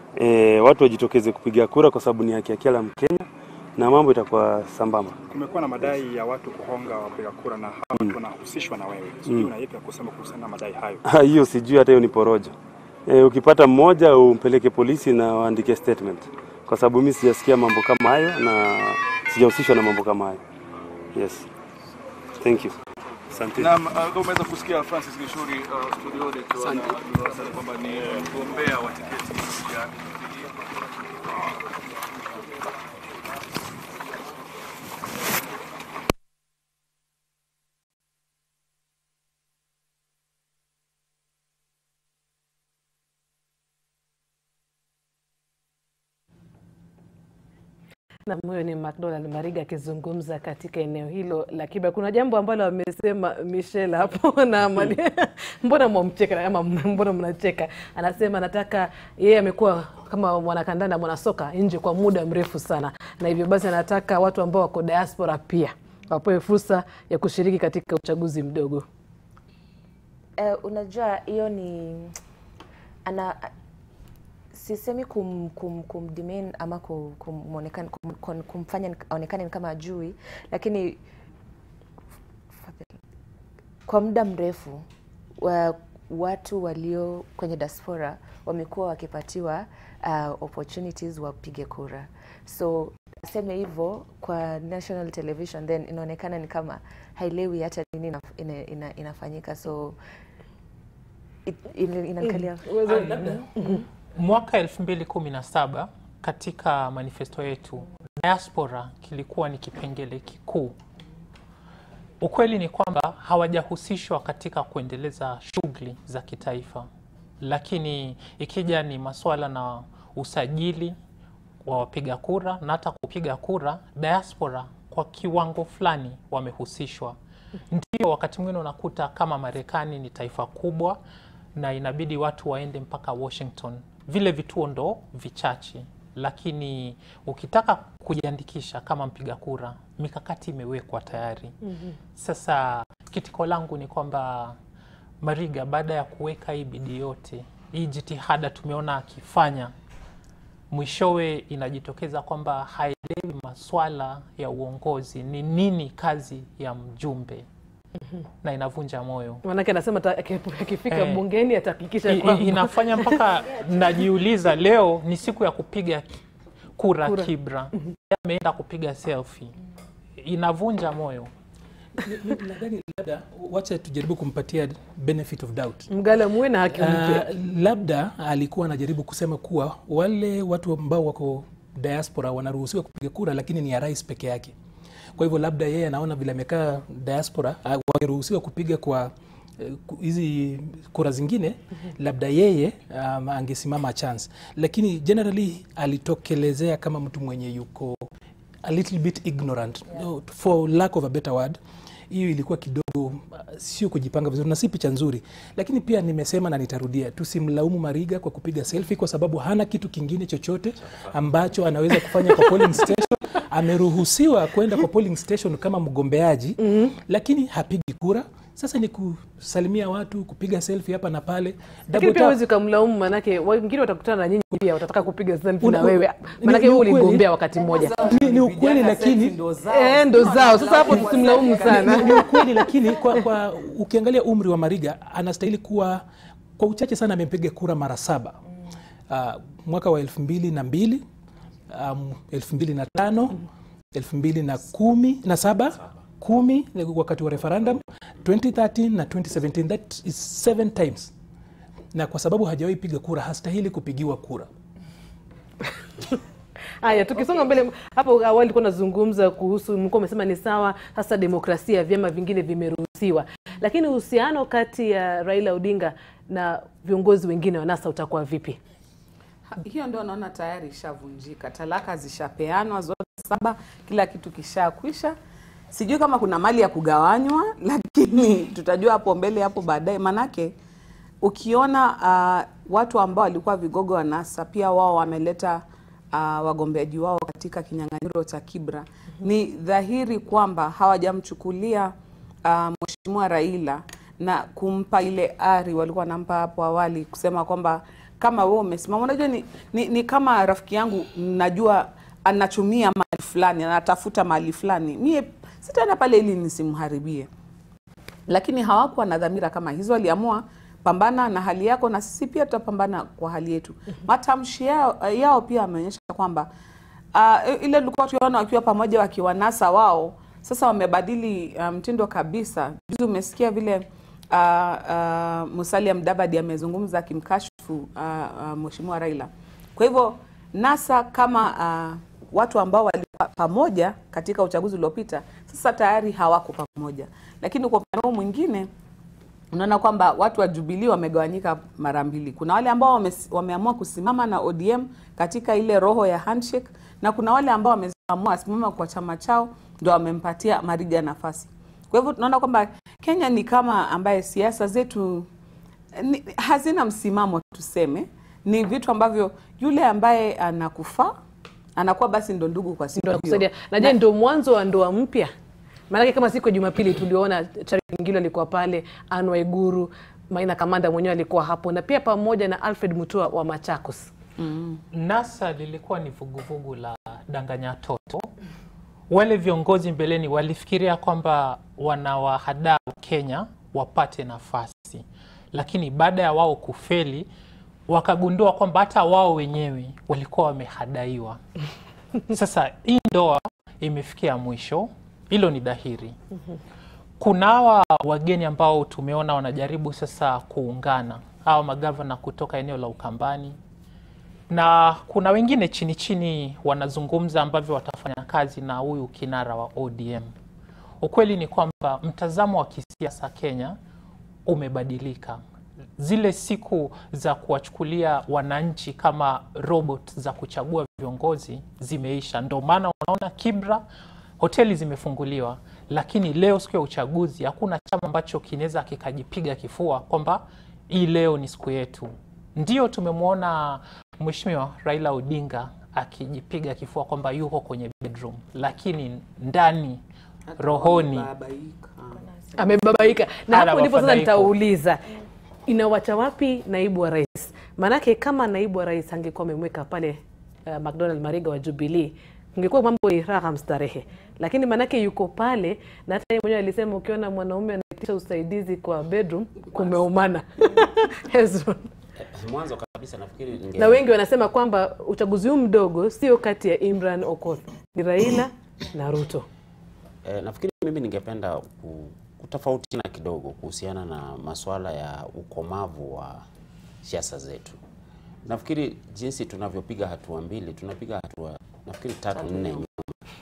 e, watu wajitokeze kupiga kura kwa sababu ni haki ya kila Mkenya na mambo itakuwa sambamba. Kumekuwa na madai ya watu kuhonga wapiga kura na hawa watu wanahusishwa na wewe. Sijui una yapi ya kusema kuhusiana na madai hayo? Ha, hiyo sijui hata hiyo ni porojo. E, ukipata mmoja umpeleke polisi na waandike statement, kwa sababu mimi sijasikia mambo kama hayo na sijahusishwa na mambo kama hayo. Yes, thank you. Asante. Naam, uh, kama umeweza kusikia Francis Gishuri uh, studioni akiwa na anasema kwamba ni mgombea wa tiketi ya Na huyo ni McDonald Mariga akizungumza katika eneo hilo la Kibra. Kuna jambo ambalo amesema Michelle hapo na Amali. mbona mwamcheka ama mbona mnacheka? Anasema anataka yeye amekuwa kama mwanakandanda mwanasoka nje kwa muda mrefu sana, na hivyo basi anataka watu ambao wako diaspora pia wapewe fursa ya kushiriki katika uchaguzi mdogo. Eh, unajua hiyo ni ana sisemi kum, kum, kumdemean ama kum, kum, kum, kum, kumfanya aonekane ni kama ajui, lakini kwa muda mrefu wa, watu walio kwenye diaspora wamekuwa wakipatiwa uh, opportunities wapige kura, so aseme hivyo kwa national television then inaonekana ni kama hailewi hata nini ina, ina, ina, inafanyika so it, ina, inanikalia Mwaka 2017 katika manifesto yetu diaspora kilikuwa ni kipengele kikuu. Ukweli ni kwamba hawajahusishwa katika kuendeleza shughuli za kitaifa, lakini ikija ni masuala na usajili wa wapiga kura na hata kupiga kura, diaspora kwa kiwango fulani wamehusishwa. Ndio wakati mwingine unakuta kama Marekani ni taifa kubwa na inabidi watu waende mpaka Washington, vile vituo ndo vichache, lakini ukitaka kujiandikisha kama mpiga kura, mikakati imewekwa tayari. Mhm. Sasa kitiko langu ni kwamba Mariga, baada ya kuweka hii bidii yote, hii jitihada tumeona akifanya, mwishowe inajitokeza kwamba haelewi maswala ya uongozi, ni nini kazi ya mjumbe na inavunja moyo. Manake anasema ata- akifika Eh, bungeni atahakikisha I- i- kwamba inafanya mpaka najiuliza, leo ni siku ya kupiga kura, Kura. Kibra Yeye ameenda kupiga selfie, inavunja moyo. Nadhani labda wacha tujaribu kumpatia benefit of doubt. mgala muwe na haki mpe. Uh, labda alikuwa anajaribu kusema kuwa wale watu ambao wako diaspora wanaruhusiwa kupiga kura, lakini ni ya rais peke yake. Kwa hivyo labda yeye anaona vile amekaa diaspora, uh, wangeruhusiwa kupiga kwa eh, ku- hizi kura zingine, labda yeye um, angesimama chance, lakini generally alitokelezea kama mtu mwenye yuko a little bit ignorant no, for lack of a better word hiyo ilikuwa kidogo uh, sio kujipanga vizuri na si picha nzuri, lakini pia nimesema na nitarudia, tusimlaumu Mariga kwa kupiga selfie kwa sababu hana kitu kingine chochote ambacho anaweza kufanya kwa polling station. Ameruhusiwa kwenda kwa polling station kama mgombeaji lakini hapigi kura. Sasa ni kusalimia watu, kupiga selfie hapa na pale. Lakini Double pia tap. huwezi ukamlaumu, manake wengine watakutana na nyinyi pia watataka kupiga selfie Una- na wewe, ni- manake ni wewe ukweli. uligombea wakati mmoja. Ni, ni ukweli lakini Eh, ndo zao. Sasa hapo tusimlaumu sana. Ni ukweli lakini kwa, kwa ukiangalia umri wa Mariga anastahili kuwa kwa uchache sana amepiga kura mara saba. Uh, mwaka wa elfu mbili na mbili um, elfu mbili na tano elfu mbili na kumi na saba kumi wakati wa referendum 2013 na 2017 that is seven times na kwa sababu hajawahi piga kura hastahili kupigiwa kura Haya, tukisonga mbele, hapo awali ulikuwa unazungumza kuhusu, mlikuwa umesema ni sawa, sasa demokrasia, vyama vingine vimeruhusiwa, lakini uhusiano kati ya Raila Odinga na viongozi wengine wa NASA utakuwa vipi? Ha- hiyo ndio naona tayari ishavunjika, talaka zishapeanwa zote saba, kila kitu kishakwisha. Sijui kama kuna mali ya kugawanywa, lakini tutajua hapo mbele, hapo baadaye. Manake ukiona uh, watu ambao walikuwa vigogo wa NASA pia wao wameleta uh, wagombeaji wao katika kinyang'anyiro cha Kibra, ni dhahiri kwamba hawajamchukulia uh, Mheshimiwa Raila na kumpa ile ari walikuwa wanampa hapo awali, kusema kwamba kama wewe umesimama. Unajua ni, ni, ni kama rafiki yangu najua anachumia mahali fulani, anatafuta mahali fulani, mie sitaenda pale ili nisimharibie lakini hawakuwa na dhamira kama hizo. Waliamua pambana na hali yako na sisi pia tutapambana kwa hali yetu. Matamshi yao, yao pia ameonyesha kwamba uh, ile tulikuwa tukiona wakiwa pamoja wakiwanasa wao, sasa wamebadili uh, mtindo kabisa. Juzi umesikia vile uh, uh, Musalia Mudavadi amezungumza akimkashifu uh, uh, Mheshimiwa Raila. Kwa hivyo NASA kama uh, watu ambao walikuwa pamoja katika uchaguzi uliopita, sasa tayari hawako pamoja. Lakini kwa upande huu mwingine unaona kwamba watu wa Jubilee wamegawanyika mara mbili. Kuna wale ambao wame, wameamua kusimama na ODM katika ile roho ya handshake na kuna wale ambao wameamua simama kwa chama chao ndio wamempatia Mariga nafasi. Kwa hivyo tunaona kwamba Kenya ni kama ambaye siasa zetu ni, hazina msimamo tuseme, ni vitu ambavyo yule ambaye anakufaa anakuwa basi ndo ndugu kwa siku ndo hiyo. nakusaidia na je ndo mwanzo wa ndoa mpya maanake kama siku ya jumapili tuliona charity ngilo alikuwa pale Anne Waiguru maina kamanda mwenyewe alikuwa hapo na pia pamoja na alfred mutua wa machakos NASA lilikuwa ni vuguvugu la danganya toto. Wale viongozi mbeleni walifikiria kwamba wanawahadaa Kenya wapate nafasi, lakini baada ya wao kufeli wakagundua kwamba hata wao wenyewe walikuwa wamehadaiwa. Sasa hii ndoa imefikia mwisho, hilo ni dhahiri. Kuna hawa wageni ambao tumeona wanajaribu sasa kuungana, hawa magavana kutoka eneo la Ukambani, na kuna wengine chini chini wanazungumza ambavyo watafanya kazi na huyu kinara wa ODM. Ukweli ni kwamba mtazamo wa kisiasa Kenya umebadilika. Zile siku za kuwachukulia wananchi kama robot za kuchagua viongozi zimeisha. Ndio maana unaona Kibra hoteli zimefunguliwa, lakini leo siku ya uchaguzi hakuna chama ambacho kinaweza kikajipiga kifua kwamba hii leo ni siku yetu. Ndio tumemwona Mheshimiwa Raila Odinga akijipiga kifua kwamba yuko kwenye bedroom, lakini ndani rohoni Babaika. amebabaika na Ana hapo ndipo sasa mafadhaiko. nitauliza inawacha wapi naibu wa rais maanake kama naibu wa rais angekuwa amemweka pale uh, mcdonald mariga wa jubilii ingekuwa mambo ni raha mstarehe lakini maanake yuko pale na hata yeye mwenyewe alisema ukiona mwanaume anaitisha usaidizi kwa bedroom kumeumana Hezron. Mwanzo kabisa nafikiri ninge- na wengi wanasema kwamba uchaguzi huu mdogo sio kati ya imran okoth ni raila na ruto eh, nafikiri mimi ningependa ku- kutofautina kidogo kuhusiana na masuala ya ukomavu wa siasa zetu. Nafikiri jinsi tunavyopiga hatua mbili, tunapiga hatua nafikiri tatu nne nyuma.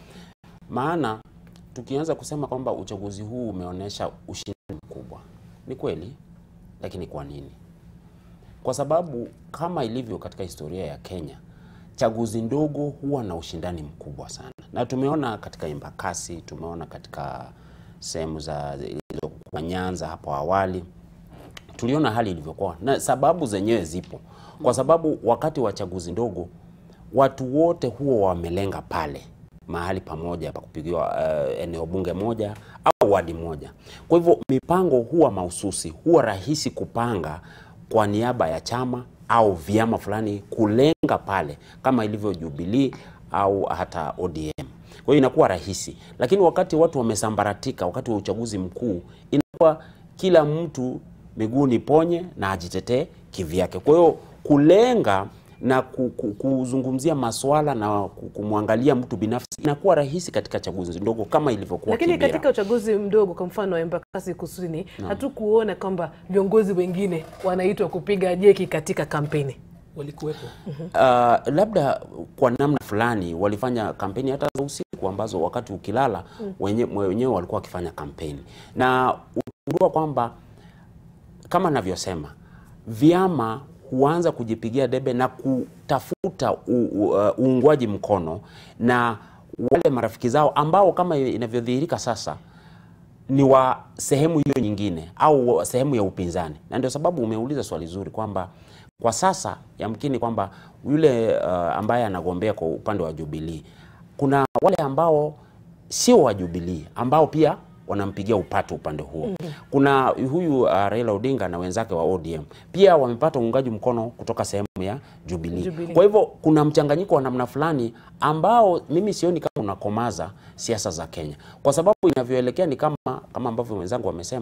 Maana tukianza kusema kwamba uchaguzi huu umeonyesha ushindani mkubwa, ni kweli, lakini kwa nini? Kwa sababu kama ilivyo katika historia ya Kenya, chaguzi ndogo huwa na ushindani mkubwa sana, na tumeona katika Embakasi, tumeona katika sehemu za zilizokuwa Nyanza hapo awali, tuliona hali ilivyokuwa, na sababu zenyewe zipo, kwa sababu wakati wa chaguzi ndogo watu wote huwa wamelenga pale mahali pamoja pa kupigiwa uh, eneo bunge moja au wadi moja. Kwa hivyo mipango huwa mahususi, huwa rahisi kupanga kwa niaba ya chama au vyama fulani kulenga pale kama ilivyo Jubilee au hata ODM. Kwa hiyo inakuwa rahisi, lakini wakati watu wamesambaratika, wakati wa uchaguzi mkuu, inakuwa kila mtu miguu ni ponye na ajitetee kivyake. Kwa hiyo kulenga na ku- ku- kuzungumzia maswala na ku- kumwangalia mtu binafsi inakuwa rahisi katika chaguzi ndogo kama ilivyokuwa lakini Kibera. katika uchaguzi mdogo kwa mfano wa embakasi kusini hatukuona kwamba viongozi wengine wanaitwa kupiga jeki katika kampeni walikuwepo Uh, labda kwa namna fulani walifanya kampeni hata za usiku ambazo wakati ukilala wenye- wenyewe walikuwa wakifanya kampeni, na utagundua kwamba kama navyosema, vyama huanza kujipigia debe na kutafuta u- u- uh, uungwaji mkono na wale marafiki zao ambao kama inavyodhihirika sasa ni wa sehemu hiyo nyingine au wa sehemu ya upinzani, na ndio sababu umeuliza swali zuri kwamba kwa sasa yamkini kwamba yule uh, ambaye anagombea kwa upande wa Jubilee, kuna wale ambao sio wa Jubilee ambao pia wanampigia upato upande huo. Kuna huyu uh, Raila Odinga na wenzake wa ODM pia wamepata uungaji mkono kutoka sehemu ya Jubilee. Jubilee. Kwa hivyo kuna mchanganyiko wa namna fulani ambao mimi sioni kama unakomaza siasa za Kenya, kwa sababu inavyoelekea ni kama kama ambavyo wenzangu wamesema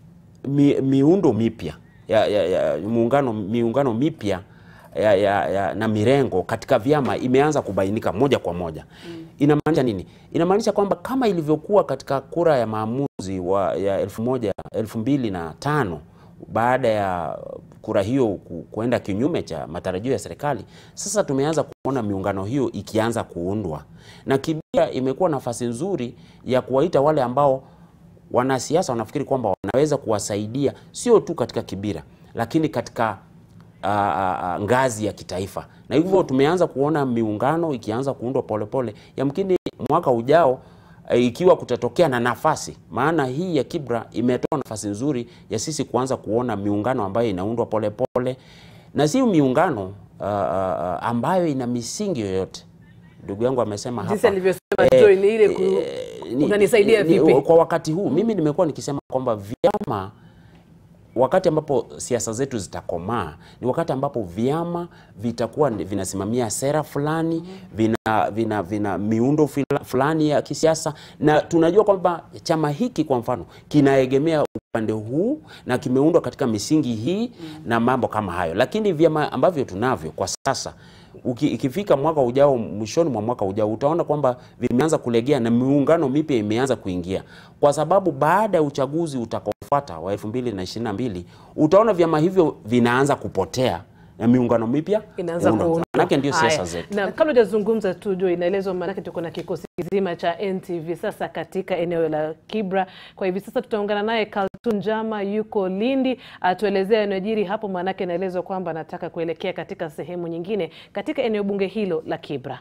mi, miundo mipya ya, ya, ya, muungano, miungano mipya ya, ya, ya, na mirengo katika vyama imeanza kubainika moja kwa moja. Inamaanisha nini? Inamaanisha kwamba kama ilivyokuwa katika kura ya maamuzi wa, ya elfu moja elfu mbili na tano baada ya kura hiyo ku- kuenda kinyume cha matarajio ya serikali, sasa tumeanza kuona miungano hiyo ikianza kuundwa, na Kibira imekuwa nafasi nzuri ya kuwaita wale ambao wanasiasa wanafikiri kwamba wanaweza kuwasaidia sio tu katika Kibira lakini katika uh, uh, ngazi ya kitaifa, na hivyo tumeanza kuona miungano ikianza kuundwa polepole. Yamkini mwaka ujao eh, ikiwa kutatokea na nafasi, maana hii ya Kibra imetoa nafasi nzuri ya sisi kuanza kuona miungano ambayo inaundwa polepole na si miungano uh, uh, ambayo ina misingi yoyote. Ndugu yangu amesema Jinsi hapa alivyosema Eh, Joy ni ile ku, eh, ni- unanisaidia ni- vipi? Kwa wakati huu mimi nimekuwa nikisema kwamba vyama wakati ambapo siasa zetu zitakomaa ni wakati ambapo vyama vitakuwa ni- vinasimamia sera fulani, vina, vina, vina miundo fila- fulani ya kisiasa, na tunajua kwamba chama hiki kwa mfano kinaegemea upande huu na kimeundwa katika misingi hii na mambo kama hayo, lakini vyama ambavyo tunavyo kwa sasa uki, ikifika mwaka ujao, mwishoni mwa mwaka ujao, utaona kwamba vimeanza kulegea na miungano mipya imeanza kuingia, kwa sababu baada ya uchaguzi utakaofuata wa 2022 utaona vyama hivyo vinaanza kupotea na miungano mipya inaanza kuundwa. kuundwa. Manake ndio siasa Haya. zetu. Na kabla hujazungumza tu Joy, inaelezwa maanake tuko na kikosi kizima cha NTV sasa katika eneo la Kibra. Kwa hivi sasa tutaungana naye Kaltun Jama, yuko Lindi, atuelezea yanayojiri hapo, maanake inaelezwa kwamba anataka kuelekea katika sehemu nyingine katika eneo bunge hilo la Kibra.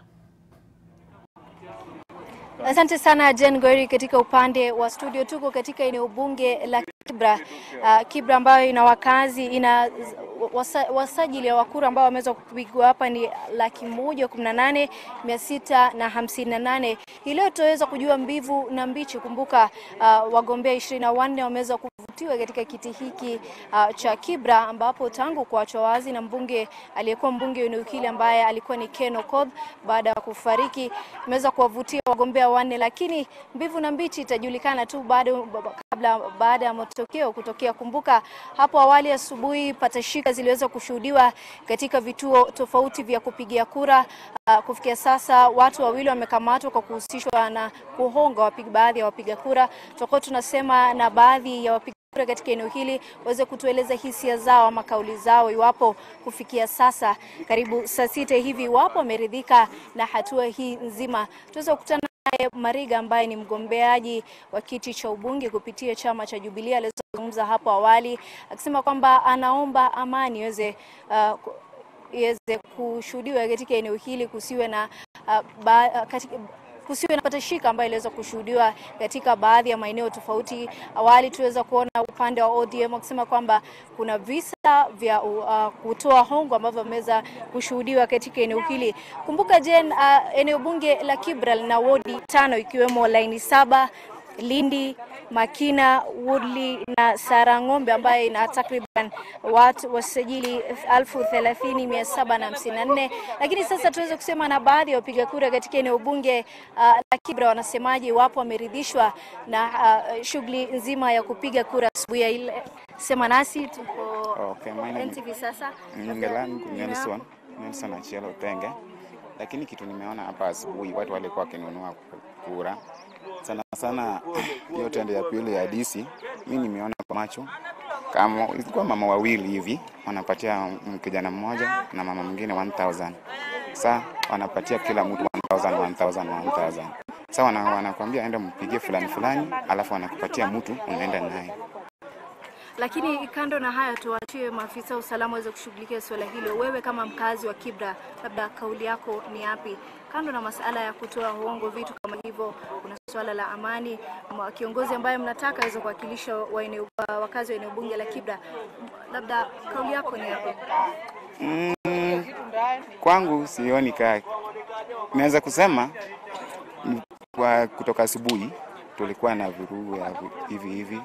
Asante sana Jen Goiri katika upande wa studio. Tuko katika eneo bunge la Kibra, uh, Kibra ambayo ina wakazi ina wasa, wasajili wa kura ambao wameweza kupigwa hapa ni laki moja kumi na nane mia sita na hamsini na nane. Hii leo tutaweza kujua mbivu na mbichi. Kumbuka uh, wagombea ishirini na wanne wameweza kuvutiwa katika kiti hiki uh, cha Kibra ambapo tangu kuachwa wazi na mbunge aliyekuwa mbunge wa eneo hili ambaye alikuwa ni Ken Okoth baada ya kufariki, imeweza kuwavutia wagombea wanne, lakini mbivu na mbichi itajulikana tu bado kabla baada ya matokeo kutokea. Kumbuka hapo awali asubuhi patashika ziliweza kushuhudiwa katika vituo tofauti vya kupigia kura. Uh, kufikia sasa watu wawili wamekamatwa kwa kuhusishwa na kuhonga wapiga baadhi ya wapiga kura. Tutakuwa tunasema na baadhi ya wapiga kura katika eneo hili waweze kutueleza hisia zao ama kauli zao, iwapo kufikia sasa karibu saa sita hivi, iwapo wameridhika na hatua hii nzima. Tuweza kukutana naye Mariga ambaye ni mgombeaji wa kiti cha ubunge kupitia chama cha Jubilee. Aliweza kuzungumza hapo awali akisema kwamba anaomba amani iweze uh, ku- iweze kushuhudiwa katika eneo hili, kusiwe na uh, ba, uh, katika, kusiwe na patashika ambayo iliweza kushuhudiwa katika baadhi ya maeneo tofauti. Awali tuweza kuona upande wa ODM wakisema kwamba kuna visa vya uh, kutoa hongo ambavyo vimeweza kushuhudiwa katika eneo hili. Kumbuka Jen, uh, eneo bunge la Kibra lina wodi tano ikiwemo laini saba Lindi, Makina, Woodley na Sarang'ombe ambayo ina takriban watu wasajili elfu thelathini mia saba na hamsini na nne. Lakini sasa tuweze kusema na baadhi ya wapiga kura katika eneo bunge uh, la Kibra wanasemaje iwapo wameridhishwa na uh, shughuli nzima ya kupiga kura asubuhi ya ile. Sema nasi tuko Okay, my name NTV sasa. Jina langu Nelson, Nelson Achielo Penge. Lakini kitu nimeona hapa asubuhi watu walikuwa wakinunua kura sana sana, hiyo tendo ya pili ya DC, mi nimeona kwa macho kama ilikuwa mama wawili hivi wanapatia mm, kijana mmoja na mama mwingine 1000 sa wanapatia kila mtu 1000 1000 1000 sa wana, wanakwambia enda mpigie fulani fulani, alafu wanakupatia mtu unaenda naye Lakini kando na haya, tuwachie maafisa wa usalama waweze kushughulikia suala hilo. Wewe kama mkazi wa Kibra, labda kauli yako ni yapi? Kando na masala ya kutoa hongo, vitu kama hivyo, kuna suala la amani. Mwa- Kiongozi ambaye mnataka aweze kuwakilisha wa eneo- wa- wakazi wa eneo bunge la Kibra, labda kauli yako ni yapi? Mm, kwangu sioni kaa, naweza kusema mm, kwa kutoka asubuhi tulikuwa na vurugu ya vi- hivi hivi,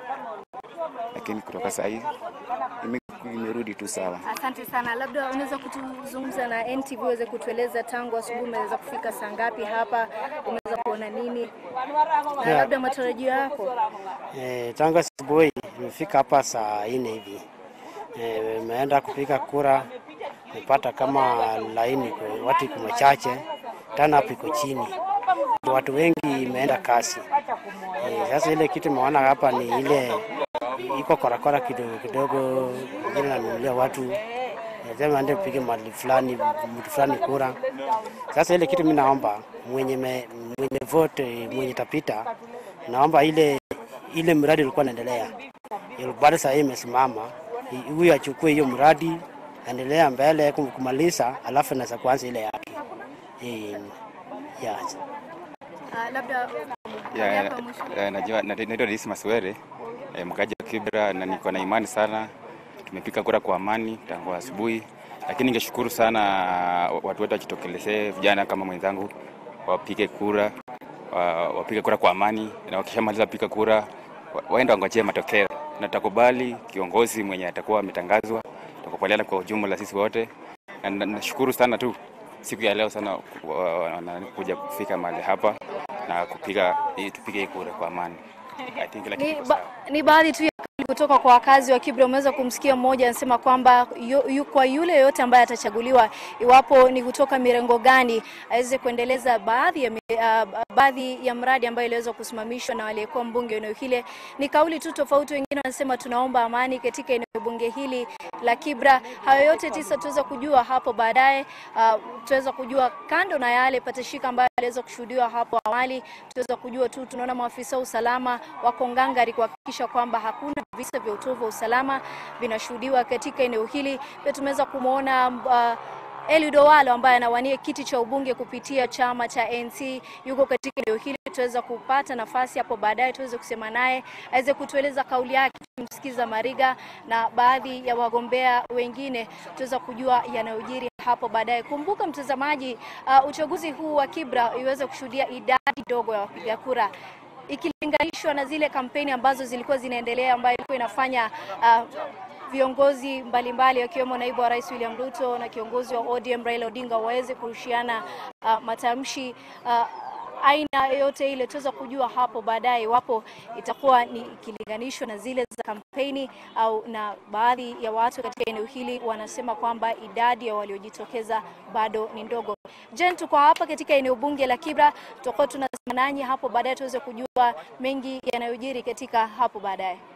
lakini kutoka saa hii ime- imerudi tu sawa. Asante sana, labda unaweza kutuzungumza na NTV uweze kutueleza tangu asubuhi umeweza kufika saa ngapi hapa, umeweza kuona nini na Yeah. labda matarajio yako? Eh, tangu asubuhi nimefika hapa saa nne hivi. Eh, Nimeenda kupiga kura, nimepata kama laini iko- watu iko machache, tana hapo iko chini, watu wengi imeenda kasi. Eh, sasa ile kitu imeona hapa ni ile iko korakora kidogo kidogo, ile nanunulia watu eh, sema ende upige mahali fulani mtu fulani kura. Sasa ile kitu mimi naomba mwenye me, mwenye vote mwenye tapita, naomba ile ile mradi ulikuwa naendelea bado saa hii imesimama, i- huyu achukue hiyo mradi endelea mbele kum- kumaliza, alafu naweza kuanza ile yake. Eh, yeah. Ah, labda Ya, hapa mwisho. ya, najua na- naitwa Denis Maswere eh, mkaji wa Kibra na niko na imani sana, tumepiga kura kwa amani tangu asubuhi, lakini ningeshukuru sana watu wote wajitokelezee, vijana kama mwenzangu wapige kura wa- wapige kura kwa amani, na wakishamaliza kupiga kura wa- waende wangojee matokeo, na tutakubali kiongozi mwenye atakuwa ametangazwa, tutakubaliana kwa ujumla sisi wote, na na- nashukuru sana tu siku ya leo sana wa- wa- na- kuja kufika mahali hapa na kupiga hii- tupige hii kura kwa amani. I think kila Ni, kitu kiko ba, sawa. ni baadhi tu ya kauli kutoka kwa wakazi wa Kibra. Umeweza kumsikia mmoja anasema kwamba yu, yu, kwa yule yote ambaye atachaguliwa, iwapo ni kutoka mirengo gani, aweze kuendeleza baadhi ya, mi- ah, baadhi ya mradi ambayo iliweza kusimamishwa na aliyekuwa mbunge eneo hile. Ni kauli tu tofauti, wengine wanasema tunaomba amani katika eneo bunge hili la Kibra. Hayo yote tisa tuweza kujua hapo baadaye. Uh, tuweza kujua kando na yale patashika ambayo aliweza kushuhudiwa hapo awali, tuweza kujua tu, tunaona maafisa wa usalama wako ngangari kuhakikisha kwamba hakuna visa vya utovu wa usalama vinashuhudiwa katika eneo hili. Pia tumeweza kumwona uh, Eliud Owalo ambaye anawania kiti cha ubunge kupitia chama cha ANC yuko katika eneo hili. Tutaweza kupata nafasi hapo baadaye tuweze kusema naye aweze kutueleza kauli yake, tumsikiza Mariga na baadhi ya wagombea wengine, tuweza kujua yanayojiri hapo baadaye. Kumbuka mtazamaji, uh, uchaguzi huu wa Kibra iweze kushuhudia idadi dogo ya wapiga kura ikilinganishwa na zile kampeni ambazo zilikuwa zinaendelea ambayo ilikuwa inafanya uh, viongozi mbalimbali wakiwemo naibu wa rais William Ruto na kiongozi wa ODM Raila Odinga waweze kurushiana uh, matamshi uh, aina yoyote ile, tuweza kujua hapo baadaye iwapo itakuwa ni ikilinganishwa na zile za kampeni au na baadhi ya watu katika eneo hili wanasema kwamba idadi ya waliojitokeza bado ni ndogo. Jen, tuko hapa katika eneo bunge la Kibra, tutakuwa tunasema nanyi hapo baadaye tuweze kujua mengi yanayojiri katika hapo baadaye.